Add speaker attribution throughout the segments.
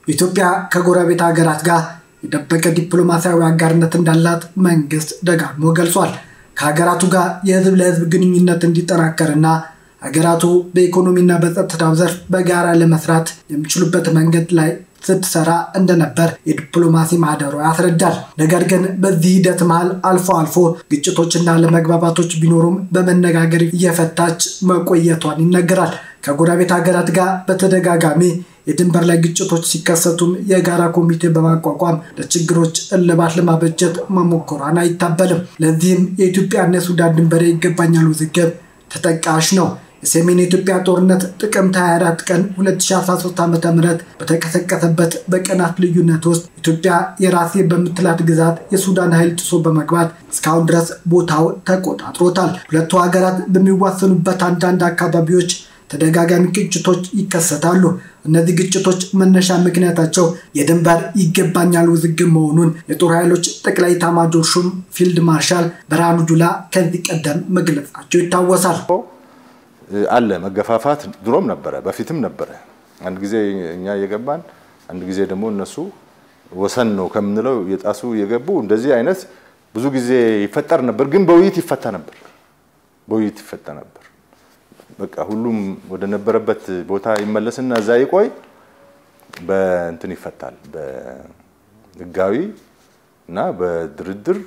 Speaker 1: ኢትዮጵያ ከጎረቤት ሀገራት ጋር የደበቀ ዲፕሎማሲያዊ አጋርነት እንዳላት መንግስት ደጋግሞ ገልጿል። ከሀገራቱ ጋር የህዝብ ለህዝብ ግንኙነት እንዲጠናከርና ሀገራቱ በኢኮኖሚና በጸጥታው ዘርፍ በጋራ ለመስራት የሚችሉበት መንገድ ላይ ስትሰራ እንደነበር የዲፕሎማሲ ማህደሩ ያስረዳል። ነገር ግን በዚህ ሂደት መሃል አልፎ አልፎ ግጭቶችና ለመግባባቶች ቢኖሩም በመነጋገር እየፈታች መቆየቷን ይነገራል። ከጎረቤት ሀገራት ጋር በተደጋጋሚ የድንበር ላይ ግጭቶች ሲከሰቱም የጋራ ኮሚቴ በማቋቋም ለችግሮች እልባት ለማበጀት መሞከሯን አይታበልም። ለዚህም የኢትዮጵያና የሱዳን ድንበር ይገባኛል ውዝግብ ተጠቃሽ ነው። የሰሜን የኢትዮጵያ ጦርነት ጥቅምት 24 ቀን 2013 ዓ ም በተቀሰቀሰበት በቀናት ልዩነት ውስጥ ኢትዮጵያ የራሴ በምትላት ግዛት የሱዳን ኃይል ጥሶ በመግባት እስካሁን ድረስ ቦታው ተቆጣጥሮታል። ሁለቱ ሀገራት በሚዋሰኑበት አንዳንድ አካባቢዎች ተደጋጋሚ ግጭቶች ይከሰታሉ። እነዚህ ግጭቶች መነሻ ምክንያታቸው የድንበር ይገባኛል ውዝግብ መሆኑን የጦር ኃይሎች ጠቅላይ ኤታማዦር ሹም ፊልድ ማርሻል ብርሃኑ ጁላ ከዚህ ቀደም መግለጻቸው ይታወሳል።
Speaker 2: አለ መገፋፋት ድሮም ነበረ፣ በፊትም ነበረ። አንድ ጊዜ እኛ እየገባን አንድ ጊዜ ደግሞ እነሱ ወሰን ነው ከምንለው የጣሱ እየገቡ እንደዚህ አይነት ብዙ ጊዜ ይፈጠር ነበር። ግን በውይይት ይፈታ ነበር፣ በውይይት ይፈታ ነበር። በቃ ሁሉም ወደ ነበረበት ቦታ ይመለስና እዛ ይቆይ፣ በእንትን ይፈታል፣ በህጋዊ እና በድርድር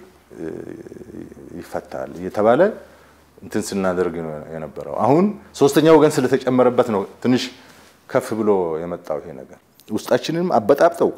Speaker 2: ይፈታል እየተባለ እንትን ስናደርግ ነው የነበረው። አሁን ሶስተኛ ወገን ስለተጨመረበት ነው ትንሽ ከፍ ብሎ የመጣው ይሄ ነገር። ውስጣችንንም አበጣብጠው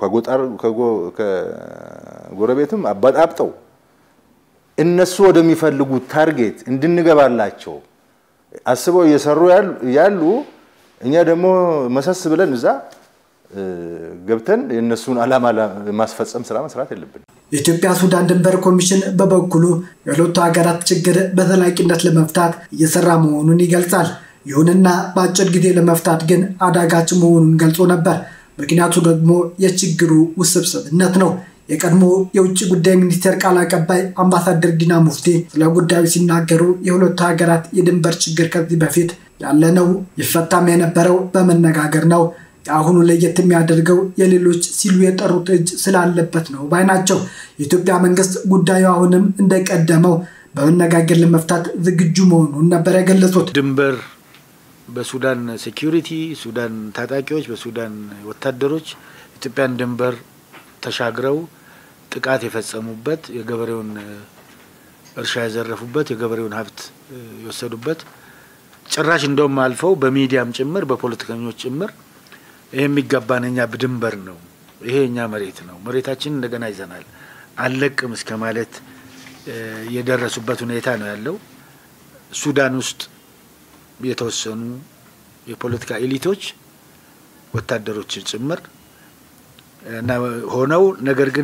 Speaker 2: ከጎረቤትም አበጣብጠው እነሱ ወደሚፈልጉት ታርጌት እንድንገባላቸው አስበው እየሰሩ ያሉ እኛ ደግሞ መሰስ ብለን እዛ ገብተን የእነሱን ዓላማ ማስፈጸም ስራ መስራት የለብን።
Speaker 1: የኢትዮጵያ ሱዳን ድንበር ኮሚሽን በበኩሉ የሁለቱ ሀገራት ችግር በዘላቂነት ለመፍታት እየሰራ መሆኑን ይገልጻል። ይሁንና በአጭር ጊዜ ለመፍታት ግን አዳጋች መሆኑን ገልጾ ነበር። ምክንያቱ ደግሞ የችግሩ ውስብስብነት ነው። የቀድሞ የውጭ ጉዳይ ሚኒስቴር ቃል አቀባይ አምባሳደር ዲና ሙፍቲ ስለ ጉዳዩ ሲናገሩ የሁለቱ ሀገራት የድንበር ችግር ከዚህ በፊት ያለ ነው፣ ይፈታም የነበረው በመነጋገር ነው። የአሁኑ ለየት የሚያደርገው የሌሎች ሲሉ የጠሩት እጅ ስላለበት ነው ባይ ናቸው። የኢትዮጵያ መንግስት ጉዳዩ አሁንም እንደቀደመው በመነጋገር ለመፍታት ዝግጁ መሆኑን ነበር የገለጹት።
Speaker 3: ድንበር በሱዳን ሴኪሪቲ፣ ሱዳን ታጣቂዎች፣ በሱዳን ወታደሮች ኢትዮጵያን ድንበር ተሻግረው ጥቃት የፈጸሙበት የገበሬውን እርሻ የዘረፉበት የገበሬውን ሀብት የወሰዱበት ጭራሽ እንደውም አልፈው በሚዲያም ጭምር በፖለቲከኞች ጭምር ይሄ የሚገባን እኛ ድንበር ነው፣ ይሄ እኛ መሬት ነው፣ መሬታችን እንደገና ይዘናል፣ አልለቅም እስከ ማለት የደረሱበት ሁኔታ ነው ያለው። ሱዳን ውስጥ የተወሰኑ የፖለቲካ ኤሊቶች ወታደሮችን ጭምር እና ሆነው ነገር ግን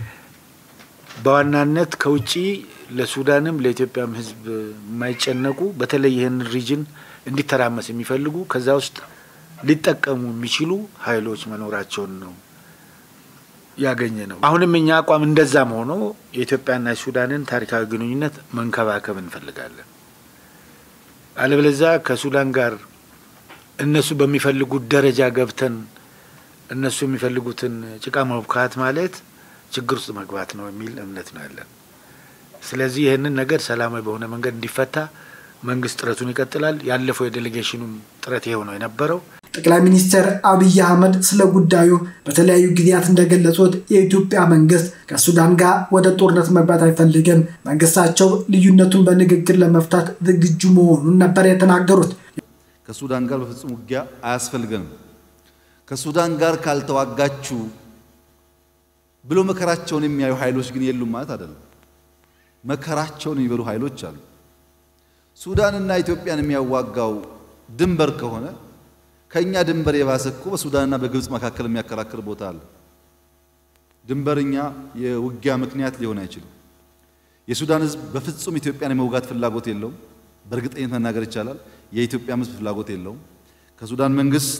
Speaker 3: በዋናነት ከውጭ ለሱዳንም ለኢትዮጵያም ሕዝብ የማይጨነቁ በተለይ ይህን ሪጅን እንዲተራመስ የሚፈልጉ ከዛ ውስጥ ሊጠቀሙ የሚችሉ ኃይሎች መኖራቸውን ነው ያገኘ ነው። አሁንም እኛ አቋም እንደዛም ሆኖ የኢትዮጵያና የሱዳንን ታሪካዊ ግንኙነት መንከባከብ እንፈልጋለን። አለበለዚያ ከሱዳን ጋር እነሱ በሚፈልጉት ደረጃ ገብተን እነሱ የሚፈልጉትን ጭቃ መብካት ማለት ችግር ውስጥ መግባት ነው የሚል እምነት ነው ያለን። ስለዚህ ይህንን ነገር ሰላማዊ በሆነ መንገድ እንዲፈታ መንግስት ጥረቱን ይቀጥላል። ያለፈው የዴሌጌሽኑም ጥረት ይኸው ነው የነበረው።
Speaker 1: ጠቅላይ ሚኒስትር አብይ አህመድ ስለ ጉዳዩ በተለያዩ ጊዜያት እንደገለጹት የኢትዮጵያ መንግስት ከሱዳን ጋር ወደ ጦርነት መግባት አይፈልግም፣ መንግስታቸው ልዩነቱን በንግግር ለመፍታት ዝግጁ መሆኑን ነበር የተናገሩት።
Speaker 4: ከሱዳን ጋር በፍጹም ውጊያ አያስፈልገንም፣ ከሱዳን ጋር ካልተዋጋችሁ ብሎ መከራቸውን የሚያዩ ኃይሎች ግን የሉም ማለት አይደለም። መከራቸውን የሚበሉ ኃይሎች አሉ። ሱዳንና ኢትዮጵያን የሚያዋጋው ድንበር ከሆነ ከኛ ድንበር የባሰ እኮ በሱዳንና በግብፅ መካከል የሚያከራክር ቦታ አለ። ድንበርኛ የውጊያ ምክንያት ሊሆን አይችልም። የሱዳን ሕዝብ በፍጹም ኢትዮጵያን የመውጋት ፍላጎት የለውም። በእርግጠኝነት መናገር ይቻላል። የኢትዮጵያም ሕዝብ ፍላጎት የለውም። ከሱዳን መንግስት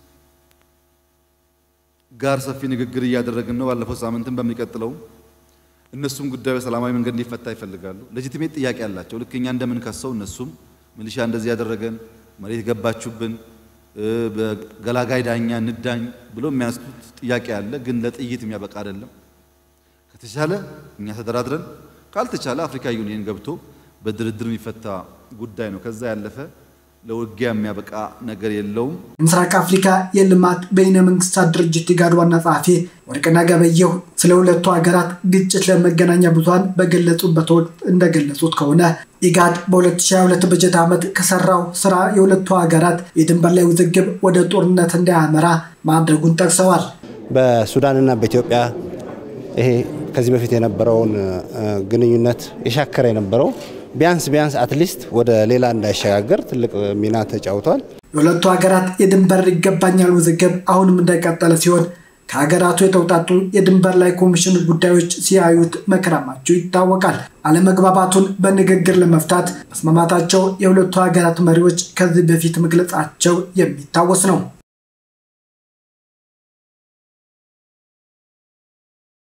Speaker 4: ጋር ሰፊ ንግግር እያደረግን ነው። ባለፈው ሳምንትም በሚቀጥለው እነሱም ጉዳዩ በሰላማዊ መንገድ እንዲፈታ ይፈልጋሉ። ሌጂቲሜት ጥያቄ አላቸው። ልክ እኛ እንደምንከሰው እነሱም ሚሊሻ እንደዚህ ያደረገን መሬት ገባችሁብን በገላጋይ ዳኛ ንዳኝ ብሎ የሚያነሱት ጥያቄ አለ። ግን ለጥይት የሚያበቃ አይደለም። ከተቻለ እኛ ተደራድረን፣ ካልተቻለ አፍሪካ ዩኒየን ገብቶ በድርድር የሚፈታ ጉዳይ ነው። ከዛ ያለፈ ለውጊያ የሚያበቃ ነገር የለውም።
Speaker 1: የምስራቅ አፍሪካ የልማት በይነ መንግስታት ድርጅት ኢጋድ ዋና ጸሐፊ ወርቅነህ ገበየሁ ስለ ሁለቱ ሀገራት ግጭት ለመገናኛ ብዙኃን በገለጹበት ወቅት እንደገለጹት ከሆነ ኢጋድ በ2022 በጀት ዓመት ከሰራው ስራ የሁለቱ ሀገራት የድንበር ላይ ውዝግብ ወደ ጦርነት እንዳያመራ ማድረጉን ጠቅሰዋል።
Speaker 5: በሱዳንና በኢትዮጵያ ይሄ ከዚህ በፊት የነበረውን ግንኙነት የሻከረ የነበረው ቢያንስ ቢያንስ አትሊስት ወደ ሌላ እንዳይሸጋገር ትልቅ ሚና ተጫውቷል።
Speaker 1: የሁለቱ ሀገራት የድንበር ይገባኛል ውዝግብ አሁንም እንደቀጠለ ሲሆን ከሀገራቱ የተውጣጡ የድንበር ላይ ኮሚሽን ጉዳዮች ሲያዩት መክረማቸው ይታወቃል። አለመግባባቱን በንግግር ለመፍታት መስማማታቸው የሁለቱ ሀገራት መሪዎች ከዚህ በፊት መግለጻቸው የሚታወስ ነው።